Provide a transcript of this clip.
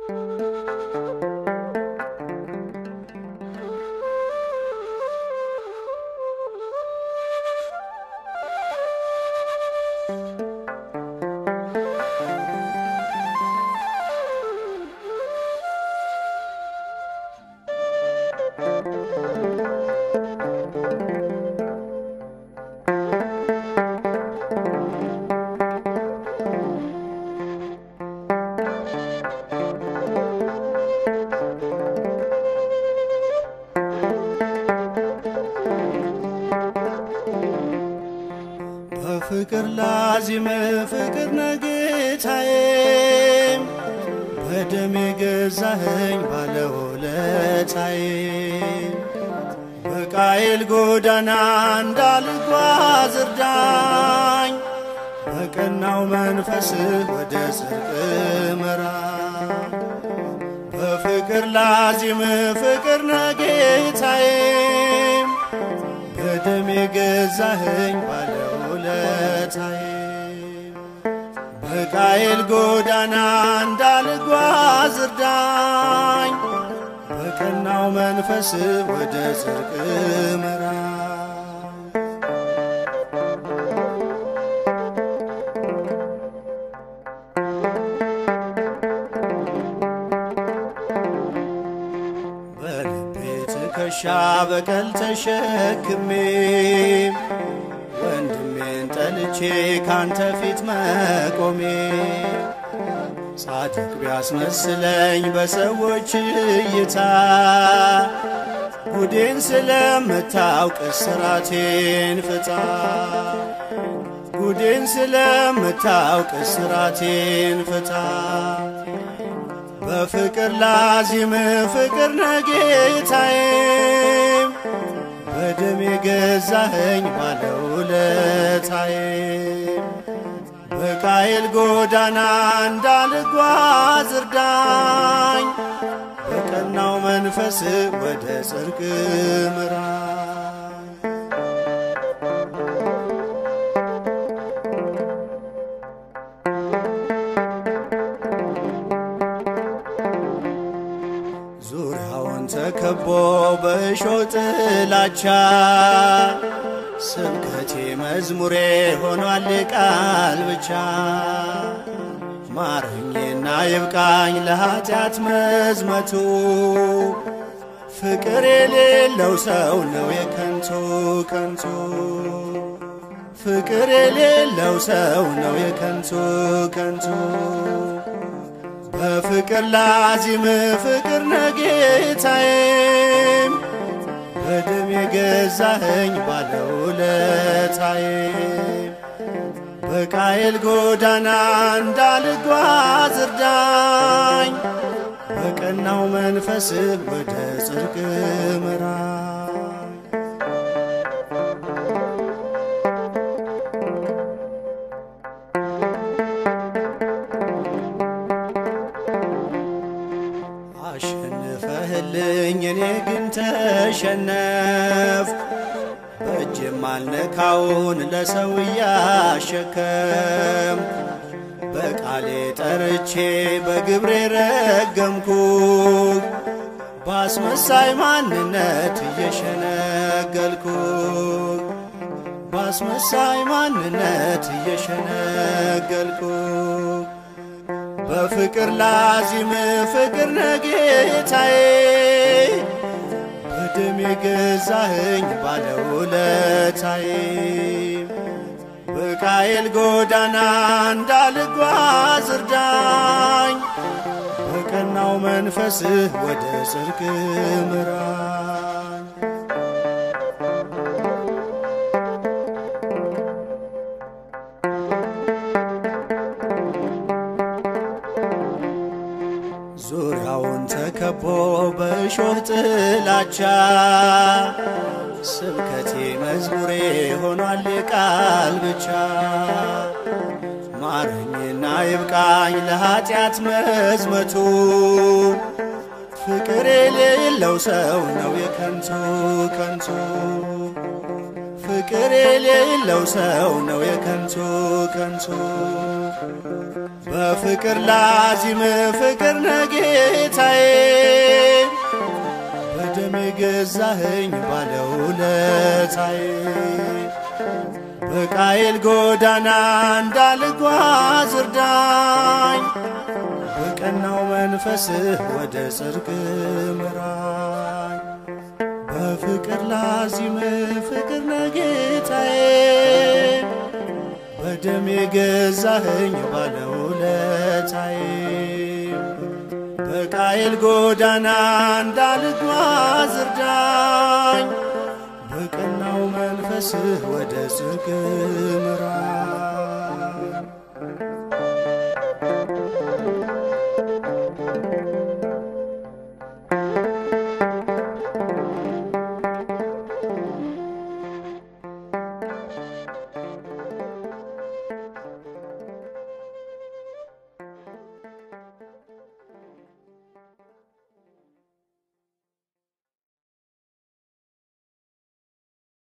በፍቅር ላዚም ፍቅር ነጌታዬ በደም የገዛኸኝ ባለውለታዬ በቃየል ጎዳና እንዳልጓዝ እርዳኝ በቀናው መንፈስህ ወደ ጽድቅ ምራኝ በፍቅር ላዚም ፍቅር ነጌታዬ በደም የገዛኸኝ ባለውለታዬ በቃየል ጎዳና እንዳልጓዝ እርዳኝ በቀናው መንፈስ ወደ ጽድቅ ምራኝ በልቤ ትከሻ በቀል ተሸክሜ ወንድሜን ጠልቼ ካንተ ፊት መቆሜ ጻድቅ ቢያስመስለኝ በሰዎች እይታ ጉዴን ስለምታውቅ እስራቴን ፍታ ጉዴን ስለምታውቅ እስራቴን ፍታ በፍቅር ላዚም ፍቅር ነጌታዬ በደም የገዛኸኝ ባለውለታዬ በቃየል ጎዳና እንዳልጓዝ እርዳኝ በቀናው መንፈስ ወደ ጽድቅ ምራኝ ዙሪያውን ተከቦ በእሾህ ጥላቻ ስብከቴ መዝሙሬ ሆኗል ቃል ብቻ ማረኝና ይብቃኝ ለኀጢአት መዝመቱ ፍቅር የሌለው ሰው ነው የከንቱ ከንቱ ፍቅር የሌለው ሰው ነው የከንቱ ከንቱ በፍቅር ላዚም ፍቅር ነጌታዬ በደም የገዛኸኝ ባለውለታዬ በቃየል ጎዳና እንዳልጓዝ እርዳኝ በቀናው መንፈስ ወደ ጽድቅ ምራኝ አሸንፈህልኝ እኔ ግን ተሸነፍ በእጅም አልነካውን ለሰው እያሸከም በቃሌ ጠርቼ በግብሬ ረገምኩ ባስመሳይ ማንነት እየሸነገልኩ ባስመሳይ ማንነት እየሸነገልኩ በፍቅር ላዚም ፍቅር ነጌታዬ በደም የገዛኸኝ ባለውለታዬ በቃየል ጎዳና እንዳልጓዝ እርዳኝ በቀናው መንፈስህ ወደ ጽድቅ ምራኝ ዙሪያውን ተከቦ በእሾህ ጥላቻ ስብከቴ መዝሙሬ ሆኗል ቃል ብቻ ማረኝና ይብቃኝ ለኀጢአት መዝመቱ ፍቅር የሌለው ሰው ነው የከንቱ ከንቱ ፍቅር የሌለው ሰው ነው የከንቱ ከንቱ በፍቅር ላዚም ፍቅር ነጌታዬ በደም የገዛኸኝ ባለውለታዬ በቃየል ጎዳና እንዳልጓዝ እርዳኝ በቀናው መንፈስህ ወደ ጽድቅ ምራኝ በፍቅር ላዚም ፍቅር ነጌታዬ በደም የገዛኸኝ ባለውለታዬ በቃየል ጎዳና እንዳልጓዝ እርዳኝ በቀናው መንፈስህ ወደ ጽድቅ ምራኝ